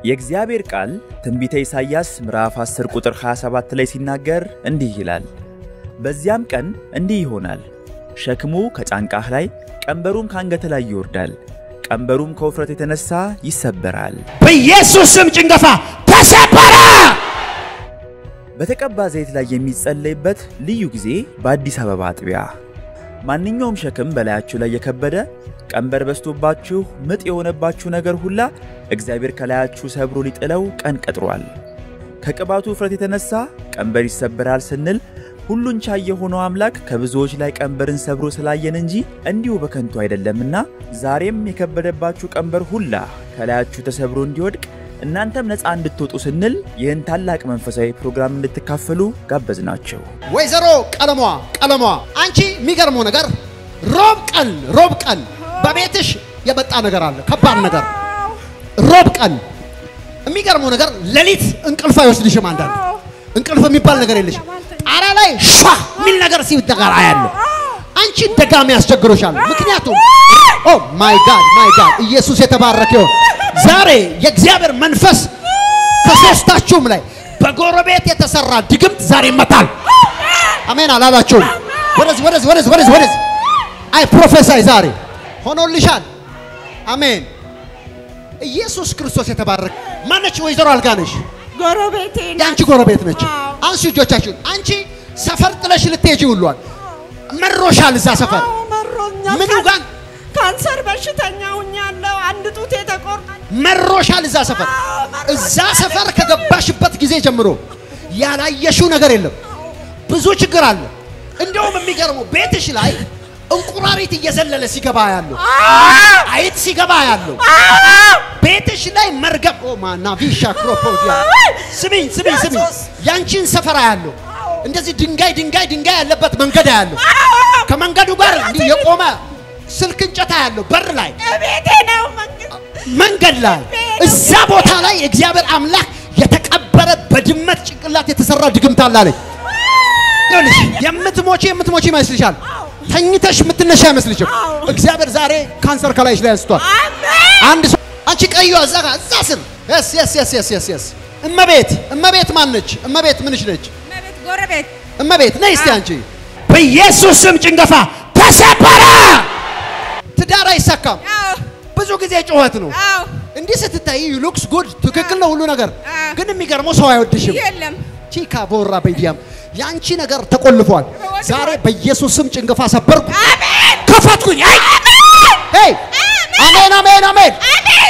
የእግዚአብሔር ቃል ትንቢተ ኢሳይያስ ምዕራፍ 10 ቁጥር 27 ላይ ሲናገር እንዲህ ይላል፣ በዚያም ቀን እንዲህ ይሆናል፣ ሸክሙ ከጫንቃህ ላይ ቀንበሩም ከአንገትህ ላይ ይወርዳል፣ ቀንበሩም ከውፍረት የተነሳ ይሰበራል። በኢየሱስ ስም ጭንገፋ ተሰበረ። በተቀባ ዘይት ላይ የሚጸለይበት ልዩ ጊዜ በአዲስ አበባ አጥቢያ። ማንኛውም ሸክም በላያችሁ ላይ የከበደ ቀንበር በስቶባችሁ ምጥ የሆነባችሁ ነገር ሁላ እግዚአብሔር ከላያችሁ ሰብሮ ሊጥለው ቀን ቀጥሯል። ከቅባቱ ውፍረት የተነሳ ቀንበር ይሰበራል ስንል ሁሉን ቻይ የሆነው አምላክ ከብዙዎች ላይ ቀንበርን ሰብሮ ስላየን እንጂ እንዲሁ በከንቱ አይደለምና ዛሬም የከበደባችሁ ቀንበር ሁላ ከላያችሁ ተሰብሮ እንዲወድቅ እናንተም ነፃ እንድትወጡ ስንል ይህን ታላቅ መንፈሳዊ ፕሮግራም እንድትካፈሉ ጋበዝናቸው። ወይዘሮ ቀለሟ ቀለሟ አንቺ የሚገርመው ነገር ሮብ ቀን ሮብ ቀን በቤትሽ የመጣ ነገር አለ፣ ከባድ ነገር ሮብ ቀን የሚገርመው ነገር ሌሊት እንቅልፍ አይወስድሽም። አንዳንድ እንቅልፍ የሚባል ነገር የለሽም። ጣሪያ ላይ ሻ የሚል ነገር ሲደጋር አያለሁ። አንቺ ደጋሚ ያስቸግሮሻል። ምክንያቱም ኦ ማይ ጋድ ማይ ጋድ ኢየሱስ የተባረከ ይሁን። ዛሬ የእግዚአብሔር መንፈስ ከሶስታችሁም ላይ በጎረቤት የተሰራ ድግምት ዛሬ ይመታል። አሜን አላላችሁም? ወደዚህ ወደዚህ ወደዚህ ወደዚህ ወደዚህ አይ ፕሮፌሳይ ዛሬ ሆኖልሻል። አሜን። ኢየሱስ ክርስቶስ የተባረከ ማነች? ወይዘሮ አልጋነሽ ጎረቤቴ ናት። የአንቺ ጎረቤት ነች። አዎ። አንሱ እጆቻችሁን። አንቺ ሰፈር ጥለሽ ልትሄጂ ሁሏል መሮሻል። እዛ ሰፈር አዎ፣ መሮኛል። ምኑ ጋር ካንሰር በሽተኛ ሁኛለሁ። አንድ ጡቴ ተቆርጧል። መሮሻል። እዛ ሰፈር አዎ፣ መሮኛል። እዛ ሰፈር ከገባሽበት ጊዜ ጀምሮ ያላየሽው ነገር የለም። ብዙ ችግር አለ። እንደውም የሚገርመው ቤትሽ ላይ እንቁራሪት እየዘለለ ሲገባ ያለው አይጥ ሲገባ ያለው ቤትሽ ላይ መርገም ኦ ማና ቪሻ ክሮፖዲያ ስሚኝ ስሚኝ ስሚኝ ያንቺን ሰፈራ ያለው እንደዚህ ድንጋይ ድንጋይ ድንጋይ ያለበት መንገድ ያለው ከመንገዱ ጋር እንዲህ የቆመ ስልክ እንጨታ ያለው በር ላይ ቤቴ ነው መንገድ መንገድ ላይ እዛ ቦታ ላይ እግዚአብሔር አምላክ የተቀበረ በድመት ጭንቅላት የተሰራ ድግምት አለ አለኝ። ይኸውልሽ የምትሞቺ የምትሞቺ ይመስልሻል። ተኝተሽ የምትነሻ አይመስልሽም። እግዚአብሔር ዛሬ ካንሰር ከላይሽ ላይ አንስቷል። አንድ ሰው አንቺ ቀዩ እዛ ጋር እዛ ስር የስ የስ የስ የስ የስ የስ እመቤት እመቤት ማን ነች? እመቤት ምንሽ ነች? ቤት ጎረቤት እመቤት ነይ እስቲ አንቺ በኢየሱስ ስም ጭንገፋ ተሰበረ። ትዳር አይሳካም። አዎ ብዙ ጊዜ ጩኸት ነው። አዎ እንዲህ ስትታይ ሉክስ ጉድ ትክክል ነው ሁሉ ነገር፣ አዎ። ግን የሚገርመው ሰው አይወድሽም። የለም ቺካ ቦራ በዲያም የአንቺ ነገር ተቆልፏል። ዛሬ በኢየሱስ ስም ጭንገፋ ሰበርኩ፣ አሜን ከፈትኩኝ። አይ ሄይ አሜን አሜን አሜን። አሜን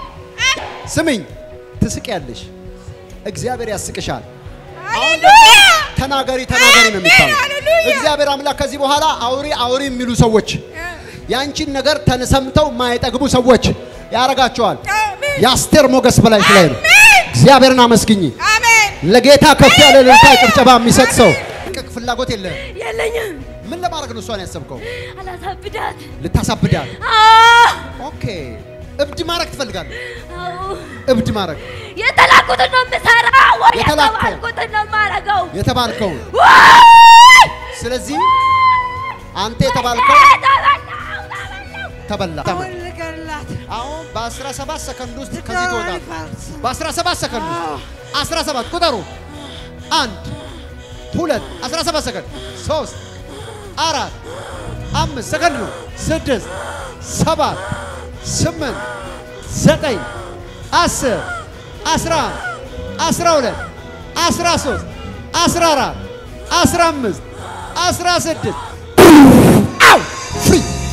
ስሚኝ፣ ትስቂያለሽ፣ እግዚአብሔር ያስቅሻል። ሃሌሉያ ተናገሪ ተናገሪ ነው የሚባለው። ሃሌሉያ። እግዚአብሔር አምላክ ከዚህ በኋላ አውሪ አውሪ የሚሉ ሰዎች የአንቺን ነገር ተሰምተው የማይጠግቡ ሰዎች ያረጋቸዋል። አሜን የአስቴር ሞገስ በላይሽ ላይ ነው። አሜን እግዚአብሔርን አመስግኝ። አሜን ለጌታ ከፍ ያለ እልልታ ጭብጨባ የሚሰጥ ሰው ቅቅ ፍላጎት የለህም። የለኝም። ምን ለማድረግ ነው እሷን ያሰብከው? አላሳብዳት። ልታሳብዳት። አዎ፣ ኦኬ እብድ ማድረግ ትፈልጋለህ? አዎ። እብድ ማድረግ የተላኩትን ነው የምሰራው፣ ወይ የተላከው። የተባልኩትን ነው የማደርገው። የተባልከውን። ወይ! ስለዚህ አንተ የተባልከው ተበላው፣ ተበላው። ተበላ። ልገላት አሁን በ17 ሰከንድ ውስጥ ከዚህ ትወጣለህ። በ17 ሰከንድ ውስጥ 17 ቁጠሩ። አንድ ሁለት 17 ሰከንድ ሶስት አራት አምስት ሰከንድ ነው። ስድስት ሰባት ስምንት ዘጠኝ አስር አስራ አንድ አስራ ሁለት አስራ ሶስት አስራ አራት አስራ አምስት አስራ ስድስት አው ፍሪ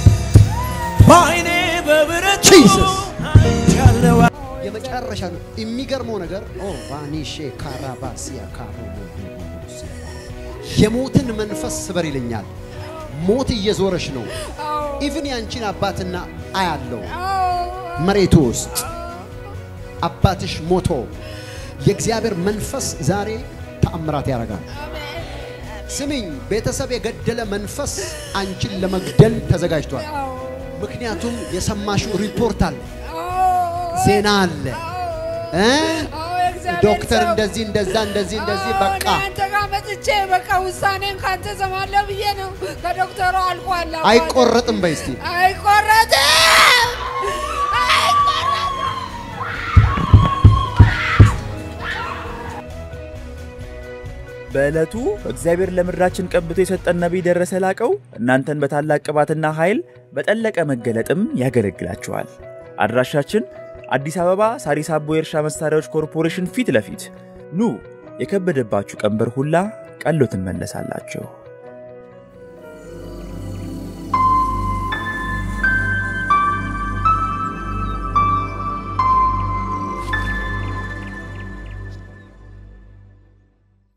በአይኔ በብረቱ ጂሰስ ያለው የመጨረሻ ነው። የሚገርመው ነገር ኦ ቫኒሼ ካራባሲያ ካሮ የሞትን መንፈስ ስበር ይለኛል። ሞት እየዞረሽ ነው። ኢቭን ያንቺን አባትና አያለው መሬቱ ውስጥ አባትሽ ሞቶ የእግዚአብሔር መንፈስ ዛሬ ተአምራት ያደርጋል። ስሚኝ፣ ቤተሰብ የገደለ መንፈስ አንቺን ለመግደል ተዘጋጅቷል። ምክንያቱም የሰማሽው ሪፖርት አለ፣ ዜና አለ እ ዶክተር እንደዚህ እንደዛ እንደዚህ እንደዚህ በቃ አንተ ጋር መጥቼ በቃ ውሳኔን ካንተ ሰማለሁ ብዬ ነው ከዶክተሩ አልቋል። አባቴ። አይቆረጥም በይ እስቲ አይቆረጥም አይቆረጥም። በዕለቱ እግዚአብሔር ለምድራችን ቀብቶ የሰጠን ነቢይ ደረሰ ላቀው እናንተን በታላቅ ቅባትና ኃይል በጠለቀ መገለጥም ያገለግላችኋል። አድራሻችን አዲስ አበባ ሳሪስ አቦ የእርሻ መሳሪያዎች ኮርፖሬሽን ፊት ለፊት ኑ። የከበደባችሁ ቀንበር ሁላ ቀሎ ትመለሳላችሁ።